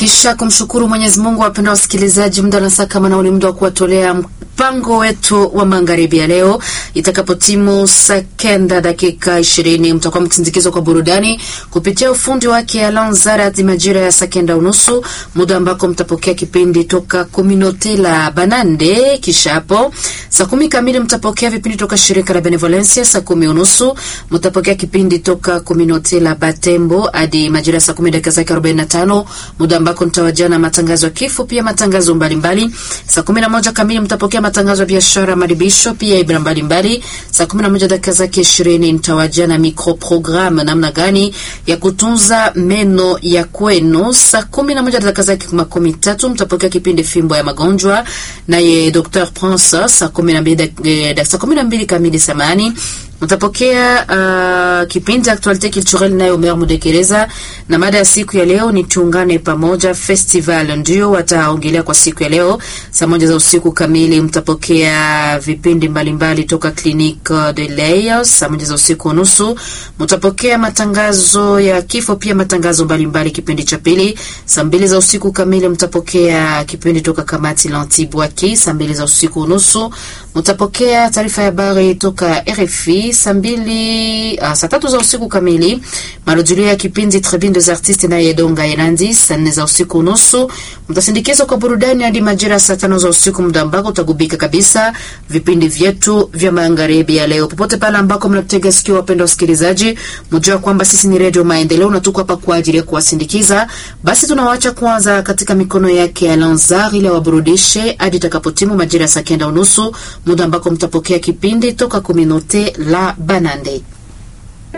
Kisha kumshukuru Mwenyezi Mungu, wapenda wasikilizaji, muda na saa kama nao ni muda wa kuwatolea mpango wetu wa magharibi ya leo. Itakapotimu saa kenda dakika ishirini mtakuwa mkisindikizwa kwa burudani kupitia ufundi wake Alan Zarat majira ya saa kenda unusu, muda ambako mtapokea kipindi toka Communaute la Banande. Kisha hapo saa kumi kamili mtapokea vipindi toka shirika la Benevolencia. Saa kumi unusu mtapokea kipindi toka Communaute la Batembo hadi majira ya saa kumi dakika zake arobaini na tano muda ambako nitawajia na matangazo ya kifo, pia matangazo mbalimbali. Saa kumi na moja kamili mtapokea matangazo ya biashara, maribisho, pia ibra mbalimbali. Saa kumi na moja dakika zake ishirini nitawajia na microprogramme, namna gani ya kutunza meno ya kwenu. Saa kumi na moja dakika zake makumi tatu mtapokea kipindi fimbo ya magonjwa naye Dr Prince. Saa kumi na mbili saa kumi na mbili kamili samani mtapokea uh, kipindi Actualite Culturelle nayo Omer Mudekereza, na mada ya siku ya leo ni tuungane pamoja festival, ndio wataongelea kwa siku ya leo. Saa moja za usiku kamili mtapokea vipindi mbalimbali mbali toka Clinique de Lay. Saa moja za usiku nusu mtapokea matangazo ya kifo, pia matangazo mbalimbali mbali kipindi cha pili. Saa mbili za usiku kamili mtapokea kipindi toka kamati Lantibwaki. Saa mbili za usiku nusu mtapokea taarifa ya habari toka RFI saa mbili uh, saa tatu za usiku kamili marudhulio ya kipindi Tribune des Artistes na Yedonga Enandi. Saa nne za usiku nusu mtasindikizwa kwa burudani hadi majira saa tano za usiku, muda ambako utagubika kabisa vipindi vyetu vya magharibi ya leo. Popote pale ambako mnatutega sikio, wapenda wasikilizaji, mjua kwamba sisi ni Radio Maendeleo na tuko hapa kwa ajili ya kuwasindikiza. Basi tunawaacha kwanza katika mikono yake ya Lanzar ili awaburudishe hadi itakapotimu majira ya saa kenda unusu, muda ambako mtapokea kipindi toka Communaute la Banande.